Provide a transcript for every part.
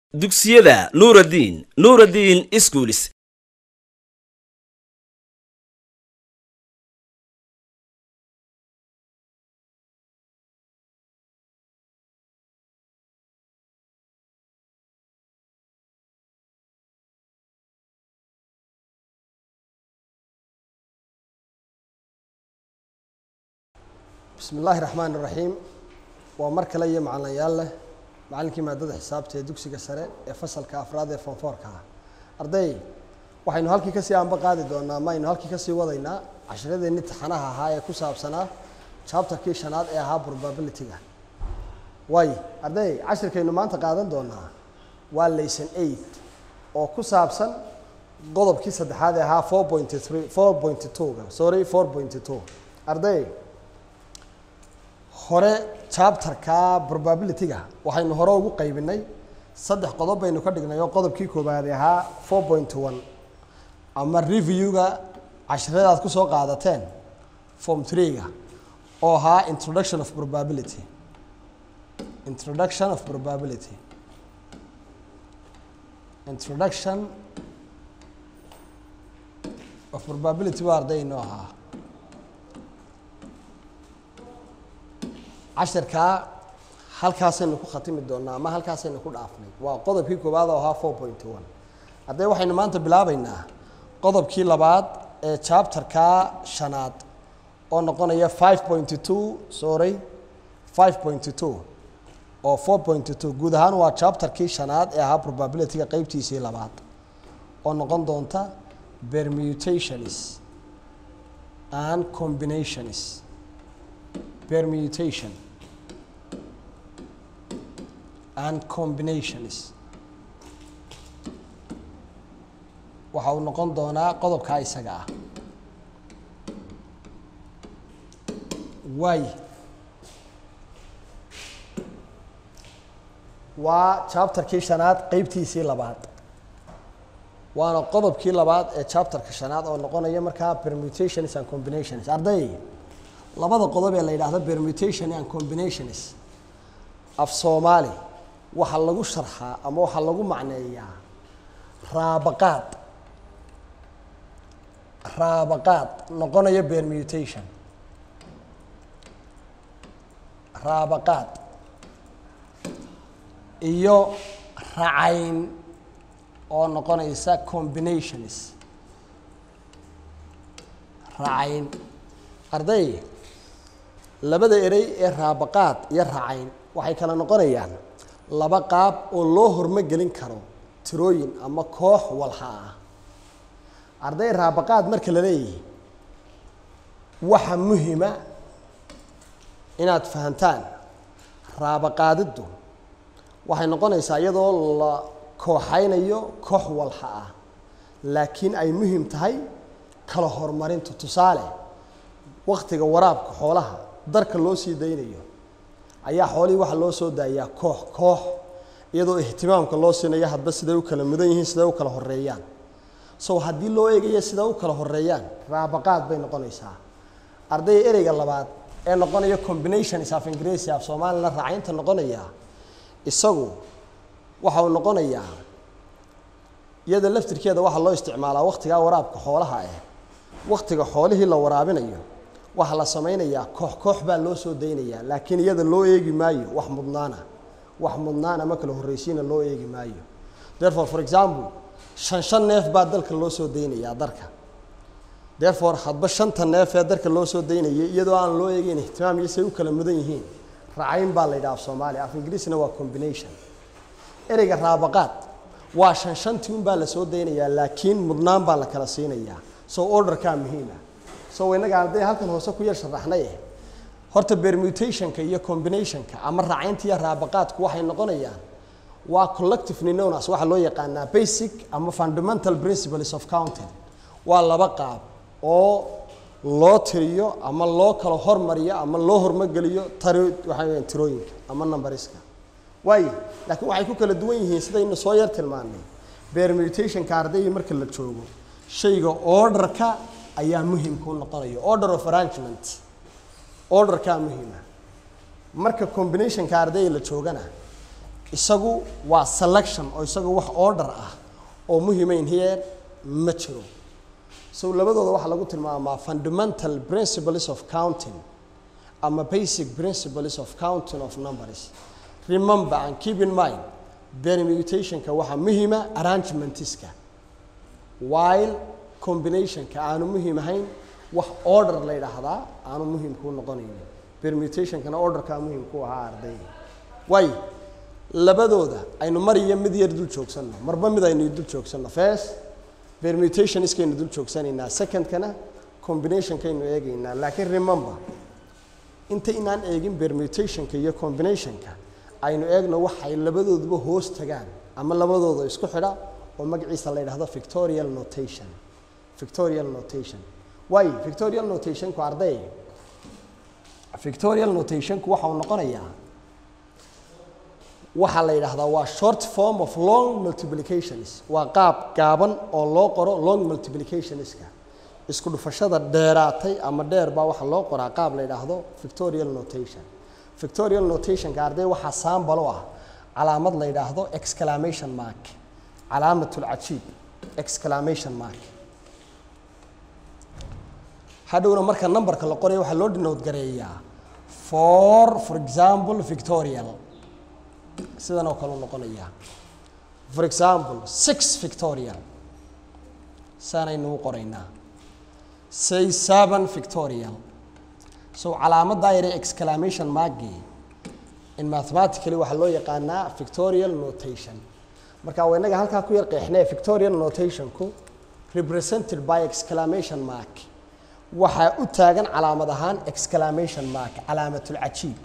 dugsiyada nuuraddiin nuuraddiin iskuulis bismi illaahi raxmaan iraxiim waa mar kale iyo macalinayaal leh macallinkii maadada xisaabta ee dugsiga sare ee fasalka afraad ee fonfoorka ah arday waxaynu halkii kasii aanba qaadi doonaa ama aynu halkii kasii wadaynaa cashiradeenni taxanaha ahaa ee ku saabsanaa chapterkii shanaad ee ahaa probability-ga waay arday cashirkaynu maanta qaadan doonaa waa layson eight oo ku saabsan qodobkii saddexaad ee ahaa four point three four point two-ga sorry four point two arday hore chapterka probability-ga waxaynu hore ugu qaybinay saddex qodob baynu ka dhignay oo qodobkii koobaadi ahaa four point one ama review-ga casharadaad ku soo qaadateen form three-ga oo ahaa introduction of probability introduction of probability introduction of probability waa arday inoo ahaa cashirkaa halkaasaynu ku khatimi doonaa ama halkaasaynu ku dhaafnay waa qodobkii koowaad oo ahaa four point one haddee waxaynu maanta bilaabeynaa qodobkii labaad ee chapterka shanaad oo noqonaya five point two sorry five point two oo four point two guud ahaan waa chapterkii shanaad ee ahaa probability-ga qeybtiisii labaad oo noqon doonta permutations and combinations permutation and combinations waxa uu noqon doonaa qodobkaa isaga ah waay waa chapterkii shanaad qeybtiisii labaad waana qodobkii labaad ee chapterka shanaad oo noqonaya markaa permutations and combinations arday labada qodob ee la yidhaahdo permutation and combinations af soomaali waxaa lagu sharxaa ama waxaa lagu macneeyaa raabaqaad raabaqaad noqonaya permutation raabaqaad iyo racayn oo noqonaysa combinations racayn arday labada erey ee raabaqaad iyo racayn waxay kala noqonayaan laba qaab oo loo hormogelin karo tirooyin ama koox walha ah arday raabaqaad marka la leeyahay waxa muhima inaad fahantaan raabaqaadiddu waxay noqonaysaa iyadoo la kooxaynayo koox walha ah laakiin ay muhim tahay kala horumarintu tusaale waktiga waraabka xoolaha darka loo sii daynayo ayaa xoolihii waxaa loo soo daayaa koox koox iyadoo ihtimaamka loo siinayo hadba siday u kala mudan yihiin siday u kala horeeyaan so haddii loo eegayo siday u kala horeeyaan raabaqaad bay noqonaysaa ardayga ereyga labaad ee noqonaya combinations of ingiriisi af soomaalina raacaynta noqonaya isagu waxa uu noqonayaa iyada laftirkeeda waxaa loo isticmaalaa waktigaa waraabka xoolaha ah waktiga xoolihii la waraabinayo waxaa la samaynayaa koox koox baa loo soo daynayaa laakiin iyada loo eegi maayo wax mudnaana wax mudnaana ma kala horreysiina loo eegi maayo therefore for example shan shan neef baa dalka loo soo daynayaa darka therefore hadba shanta neef ee darka loo soo daynayay iyadoo aan loo eegeyn ihtimaam iyo say u kala mudan yihiin racayn baa la yidhaha af soomaaliya af ingiriisna waa combination ereyga raabaqaad waa shan shantii un baa la soo daynayaa laakiin mudnaan baa la kala siinayaa so orderkaa muhiima so inaga hadday halkan hoose ku yar sharaxnay horta permutationka iyo combinationka ama racaynta iyo raabaqaadku waxay noqonayaan waa collective ninonas waxaa loo yaqaanaa basic ama fundamental principles of counting waa laba qaab oo loo tiriyo ama loo kala hormariyo ama loo hormogeliyo tari waxaa weeyaan tirooyinka ama numberiska waayo laakiin waxay ku kala duwan yihiin sidaynu soo yar tilmaanay permutationka ardayga marka la joogo shayga orderka ayaa muhimka u noqonaya order of arrangement orderkaa muhima marka combinationka ardayga la joogana isagu waa selection oo isagu wax order ah oo muhiimayn here ma jiro so labadooda waxaa lagu tilmaamaa fundamental principles of counting ama basic principles of counting of numbers remember and keep in mind permutationka waxaa muhiima arrangementiska while combinationka aanu muhiim ahayn wax order la yidhaahdaa aanu muhiim kuu noqonaynin permutationkana orderkaa muhiim ku ahaa arday waayo labadooda aynu mar iyo mid yar dul joogsanno marba mid aynu dul joogsanno first permutation iskaynu dul joogsanaynaa secondkana combinationkaynu eegaynaa laakiin remember inta inaan eegin permutationka iyo combinationka aynu eegno waxay labadooduba hoos tagaan ama labadooda isku xidha oo magaciisa la yidhahdo victorial notation victorial notation waayo victorial notationku arday victorial notationku waxa uu noqonayaa waxaa la yidhaahdaa waa short form of long multiplications waa qaab gaaban oo loo qoro long multiplicationska isku dhufashada dheeraatay ama dheer baa waxaa loo qoraa qaab la yidhaahdo victorial notation victorial notationka arday waxaa saambal u ah calaamad la yidhaahdo exclamation mark calaamatulcajiib exclamation mark hadhowna marka numberka la qorayo waxaa loo denote gareeyaa for for example victorial sidan oo kale u noqonayaa for example six victorial saanaynu u qoraynaa say seven victorial so calaamaddaa yare exclamation markii in mathematically waxaa loo yaqaanaa victorial notation marka waa inaga halkaa ku yar qeexnee victorial notationku represented by exclamation mark waxaa u taagan calaamad ahaan exclamation mark calaamatulcajiib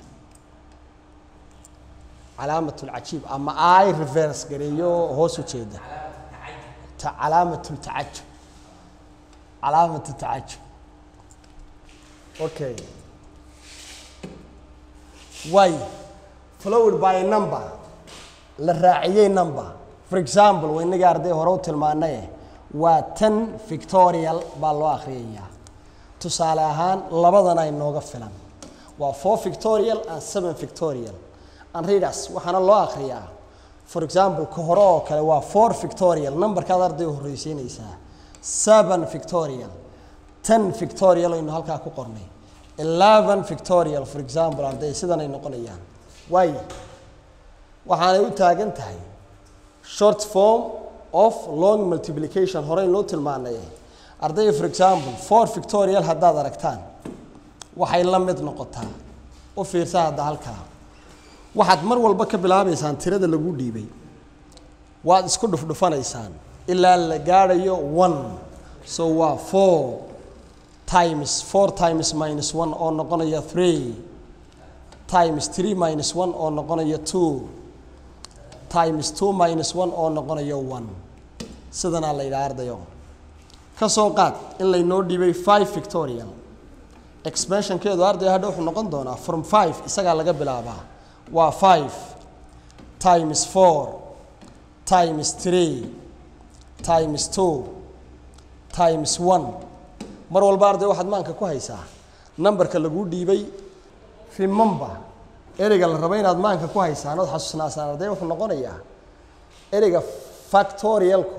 calaamatulcajiib ama i reverse gareeyo hoos u jeeda ta- calaamatultacajub calaamatutacajub okay way followed by a number la raaciyey number for example waa inaga arday hore u tilmaanaye waa ten victorial baa loo akhriyayaa tusaale ahaan labadan ay nooga filan waa four victorial and seven victorial and readers waxaana loo akhriyaa for example ka hore oo kale waa four victorial numberkaad arday u horreysiinaysaa seven victorial ten victorial aynu halkaa ku qornay eleven victorial for example arday sidan ay noqonayaan waayo waxaanay u taagan tahay short form of long multiplication horey loo tilmaanay arday for example four victorial haddaad aragtaan waxay la mid noqotaa u fiirsa hadda halkaa waxaad mar walba ka bilaabaysaan tirada lagu dhiibay waad isku dhufdhufanaysaan ilaa la gaadhayo one so waa four times four times minus one oo noqonaya three times three minus one oo noqonaya two times two minus one oo noqonayo one sidanaa la yidhaha ardayo ka soo qaad in laynoo dhiibay five victorial expansionkeedu arday hadha wuxuu noqon doonaa from five isagaa laga bilaabaa waa five times four times three times two times one mar walba arday waxaad maanka ku haysaa numberka lagu dhiibay remember ereyga la rabo inaad maanka ku haysaan ood xasuusnaasaan arday wuxuu noqonayaa ereyga factorialku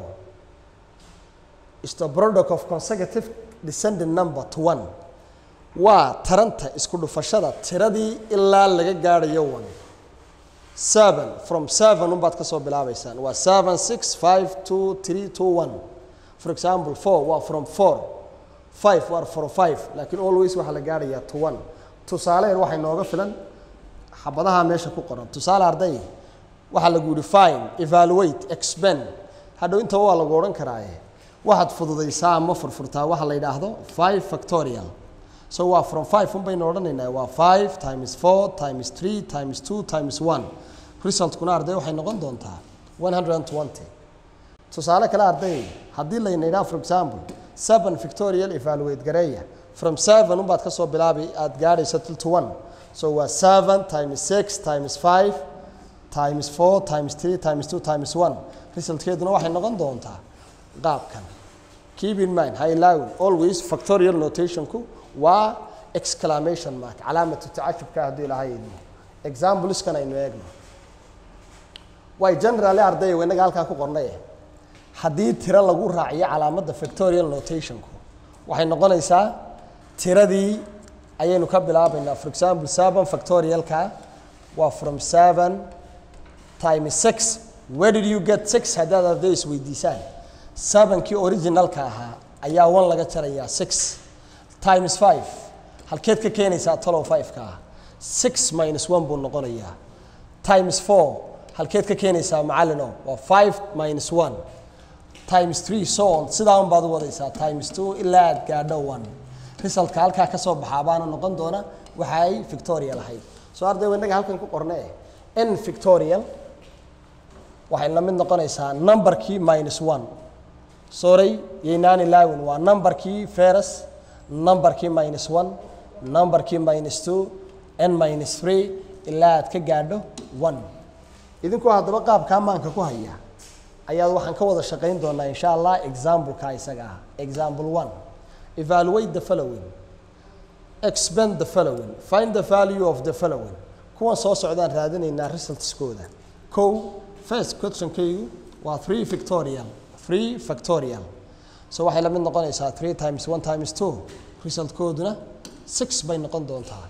is the product of consecutive descending number to one waa taranta isku dhufashada tiradii ilaa laga gaadhayo one seven from seven unbaad ka soo bilaabaysaan waa seven six five two three two one for example four waa from four five waa from five laakiin always waxaa la gaadhayaa to one tusaaleen waxay nooga filan xabadaha meesha ku qoran tusaale arday waxaa lagu yihi fine evaluate expend hadhow intaba waa lagu odhan karaaye waxaad fududaysaa ama furfurtaa waxa la yidhaahdo five factorial so waa from five un baynu odhanaynaa waa five times four times three times two times one resultkuna arday waxay noqon doontaa one hundred and twenty tusaale kale arday haddii layna yidhaha for example seven victorial evaluate gareeya from seven unbaad ka soo bilaabi aad gaadhayso till to one so waa seven times six times five times four times three times two times one resultkeeduna waxay noqon doontaa qaabkan keep in mind ha ilaawin always factorial notationku waa exclamation mark calaamatu tacajubka hadduu ilaahay idmo exampleskan aynu eegno way generally ardayga inaga halkaa ku qornay haddii tiro lagu raaciyo calaamadda factorial notationku waxay noqonaysaa tiradii ayaynu ka bilaabaynaa for example seven factorialka waa from seven times six where did you get six haddaad arday isweydiisaan sevenkii originalka ahaa ayaa one laga jarayaa six times five halkeed ka keenaysaa tolow five-ka ah six minus one buu noqonayaa times four halkeed ka keenaysaa macallino waa five minus one times three so on sidaa un baad u wadaysaa times two ilaa aad gaadho one resultka halkaa ka soo baxaa baana noqon doona waxa ay victorial ahayd soo arday innaga halkan ku qorne n victorial waxay la mid noqonaysaa numberkii minus one sorry yaynaan ilaawin waa numberkii ferus numberkii minus one numberkii minus two n minus three ilaa aad ka gaadho one idinku haddaba qaabkaa maanka ku haya ayaad waxaan ka wada shaqayn doonaa insha allah exampleka isaga ah example one evaluate the following expand the following find the value of the following kuwan soo socdaan raadinaynaa resultskooda kow first questionkaygu waa three victorial three factorial so waxay la mid noqonaysaa three times one times two resultkooduna six bay noqon doontaa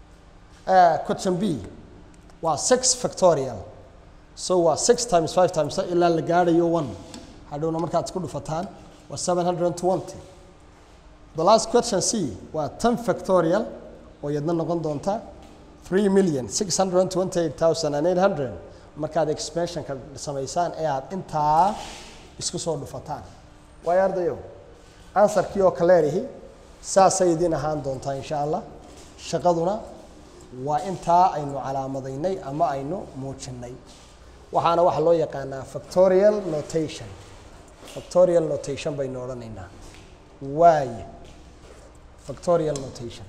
Uh, question b waa six factorial so waa six times five times ilaa la gaadhayo one hadhowna markaad isku dhufataan waa seven hundred and twenty the last question c waa ten factorial oo iyadna noqon doonta three million six hundred and twenty eight thousand and eight hundred markaad expansionka samaysaan ee aad intaa isku soo dhufataan waayo ardayo ansarkii oo kaleerihi saasay idin ahaan doontaa insha allah shaqaduna waa intaa aynu calaamadaynay ama aynu muujinnay waxaana waxaa loo yaqaanaa factorial notation factorial notation baynu odhanaynaa waaye factorial notation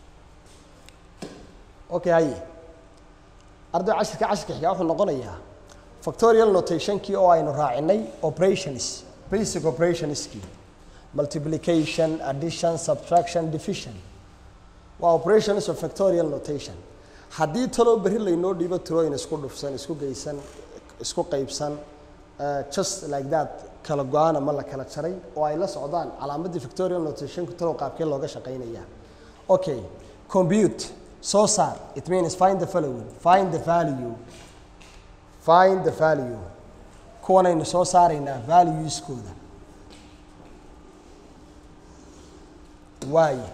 okay haye arday cashirka cashirka xigaa wuxuu noqonayaa factorial notationkii oo aynu raacinay operations basic operationskii multiplication addition subtraction division waa operations of factorial notation haddii taloo berri laynoo dhiibo tirooyin isku dhufsan isku geysan isku qaybsan uh, just like that kala go-aan ama la kala jaray oo ay la socdaan calaamadii factorial notationku talow qaabkee looga shaqaynaya okay compute soo saar it means find the following find the value find the value kuwanaynu soo saaraynaa valueskooda waaye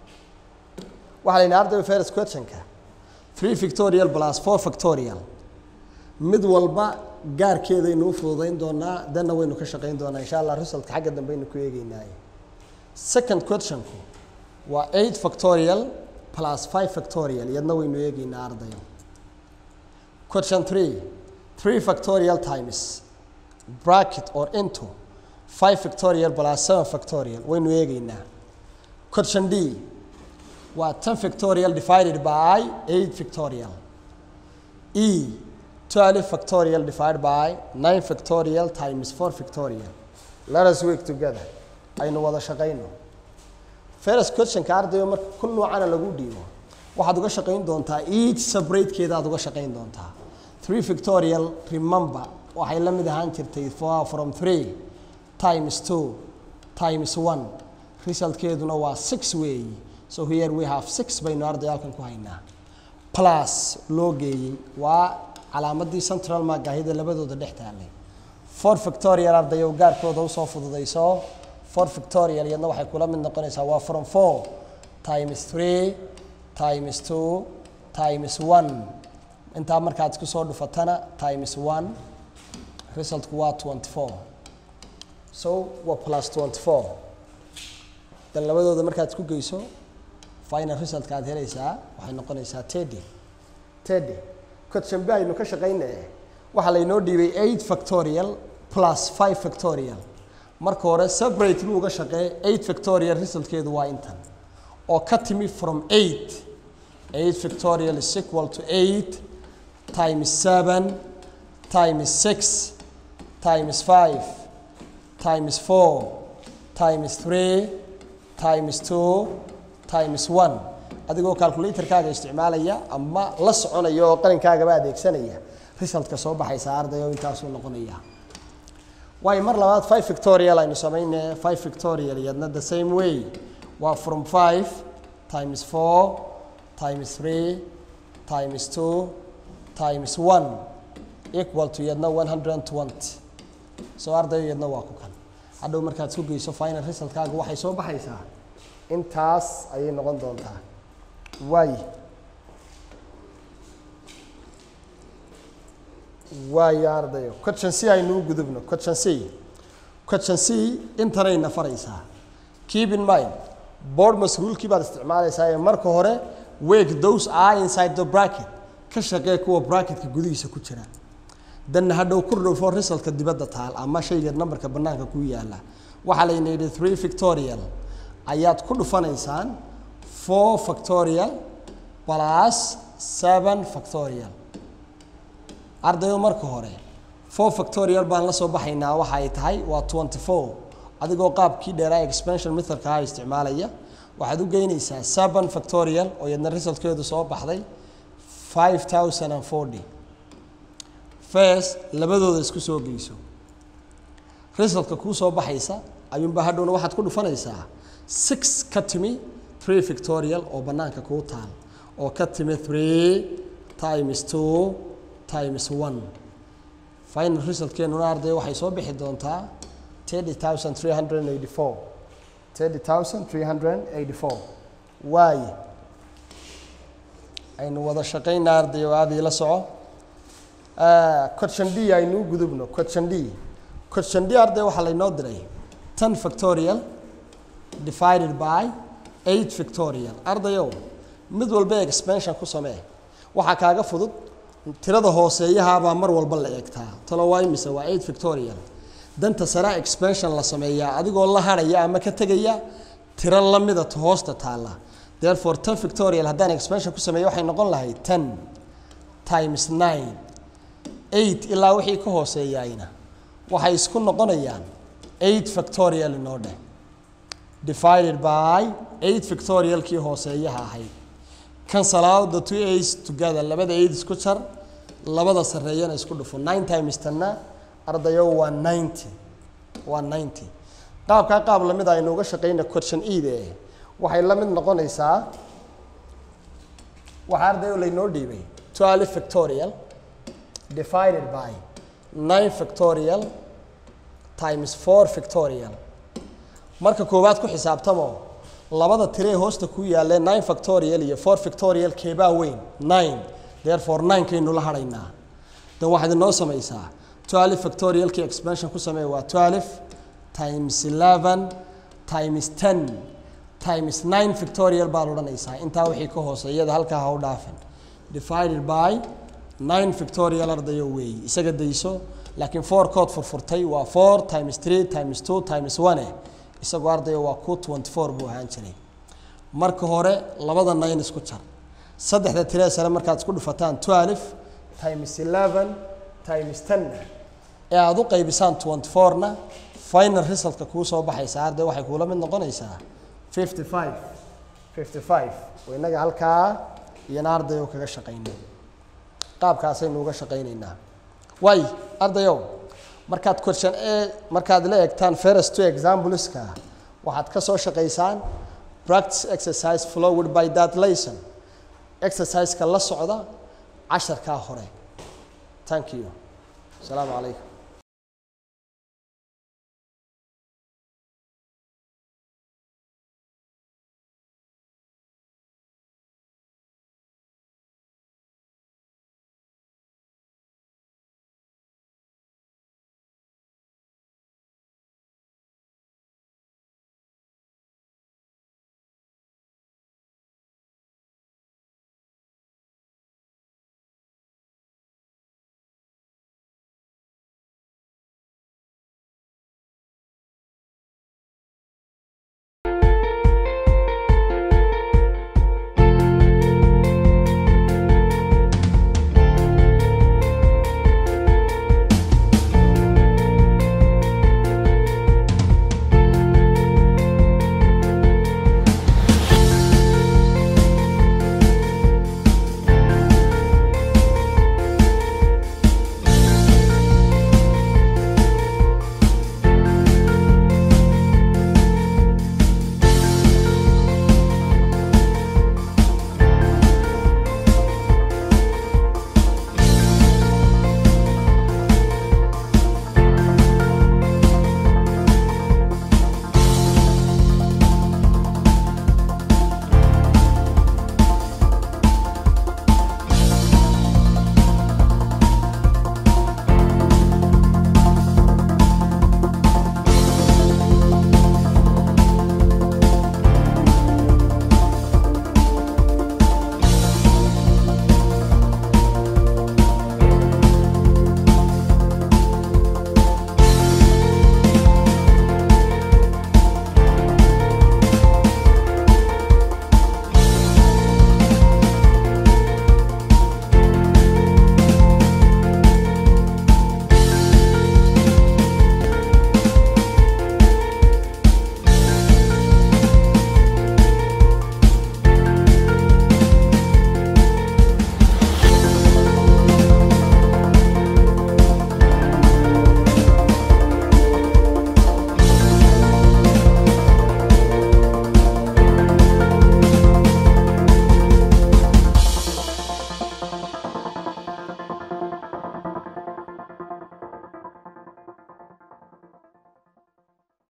waxaa la yidhaha arday first questionka three victorial plus four factorial mid walba gaarkeedaynu u fududayn doonaa danna waynu ka shaqayn doonaa insha allah resultka xagga dambe aynu ku eegeynaaye second questionku waa eight factorial plus five factorial iyadna waynu eegeynaa ardayo question three three factorial times bracket or into five factorial plus seven factorial waynu eegeynaa question d waa ten factorial divided by eight factorial e twelve factorial divided by nine factorial times four factorial let us work together aynu wada shaqayno first questionka ardayo marka ku noocana lagu dhiibo waxaad uga shaqayn doontaa each separatekeeda aad uga shaqayn doontaa three factorial remember waxay la mid ahaan jirtay four from three times two times one resultkeeduna waa six weeyi so here we have six baynu ardayaalkan ku haynaa plus loo geeyey waa calaamadii central maagahida labadooda dhex taalay four factorial ardayo gaarkooda usoo fududayso four factorial iyadna waxay kula mid noqonaysaa waa from four times three times two times one intaa markaad isku soo dhufatana times one resultku waa twenty four so waa plus twenty four dan labadooda markaad isku geyso final resultka aad helaysaa waxay noqonaysaa teddy teddy question b aynu ka shaqaynaya waxaa laynoo dhiibay eight factorial plus five factorial marka hore separate lu uga shaqee eight factorial resultkeedu waa intan oo ka timi from eight eight factorial is equal to eight times seven times six times five times four times three times two times one adigoo calculatorkaaga isticmaalaya ama la soconaya oo qalinkaagaba adeegsanaya resultka soo baxaysa ardayo intaasuu noqonaya waayo mar labaad five victorial aynu samayne five victorial iyadna the same way waa from five times four times three times two times one equal to iyadna one hundred and twenty so ardayo iyadna waa ku kan hadhow markaad isku geyso final resultkaaga waxay soo baxaysaa intaas ayay noqon doontaa waay waayo ardayo question c aynu u gudubno question c question c intanayna faraysaa keep in mind board mas-uulkii baad isticmaalaysaa ee marka hore wake those are inside the bracket ka shaqee kuwa bracketka gudihiisa ku jira danna hadhow ku dhowfo resultka dibadda taal ama shayga nambarka bannaanka ku yaala waxaa layna yidhi three victorial ayaad ku dhufanaysaan four factorial plus seven factorial ardayo marka hore four factorial baan la soo baxaynaa waxa ay tahay waa twenty four adigoo qaabkii dheeraa expansion methodka ah isticmaalaya waxaad u geynaysaa seven factorial oo iyadna resultkeedu soo baxday five thousand and forty first labadooda isku soo geyso resultka kuu soo baxaysa ayuunbaa hadhowna waxaad ku dhufanaysaa six ka timi three victorial oo bannaanka kuu taal oo ka timi three times two times one final resultkeenuna arday waxay soo bixi doontaa thirty thousand three hundred and eighty four thirty thousand three hundred and eighty four waaye aynu wada shaqayna arday oo aada ila soco question d aynu u gudubno question d question d arday waxaa laynoo diray ten factorial divided by eight victorial ardayow mid walba expansion ku samee waxaa kaaga fudud tirada hooseeyahaabaa mar walba la eegtaa talo waa imise waa eight victorial danta sare expansion la sameeyaa adigoo la harhaya ama ka tegaya tiro lamida hoosta taalla therefore ten victorial haddaan expansion ku sameeyo waxay noqon lahayd ten times nine eight ilaa wixii ka hooseeyaayna waxay isku noqonayaan eight factorial inoo dheh divided by eight victorialkii hooseeyaha ahayd cancel out the two eights together labada eight isku jar labada sarreeyana isku dhufo nine times tanna ardayo waa ninety waa ninety qaabkaa qaab lamid aynu uga shaqayna question ede waxay la mid noqonaysaa waxaa ardayo laynoo dhiibay twelve victorial divided by nine victorial times four victorial marka koowaad ku xisaabtamo labada tiree hoosta ku yaalee nine factorial iyo four factorial keebaa weyn nine therefore nine kaynu la hadhaynaa dan waxaad inoo samaysaa twelve factorialkii expansion ku samee waa twelve times eleven times ten times nine victorial baad odhanaysaa intaa wixii ka hooseeyada halkaa ha u dhaafin divided by nine victorial ardayo weeyi isaga dayso laakiin four kood furfurtay waa four times three times two times one isagoo ardayo waa ku twenty four buu ahaan jiray marka hore labada nine isku jar saddexda tiree sare markaad isku dhufataan twelve times eleven times tenna ee aada u qaybisaan twenty fourna final resultka kuu soo baxaysa arday waxay kuula mid noqonaysaa fifty five fifty five oo innaga halkaa iyana ardayo kaga shaqaynay qaabkaasaynu uga shaqaynaynaa waay ardayow markaad question a markaad la eegtaan first two exampleska waxaad ka soo shaqaysaan practice exercise followed by that lesson exerciseka la socda casharkaa hore thank you asalaamu calaykum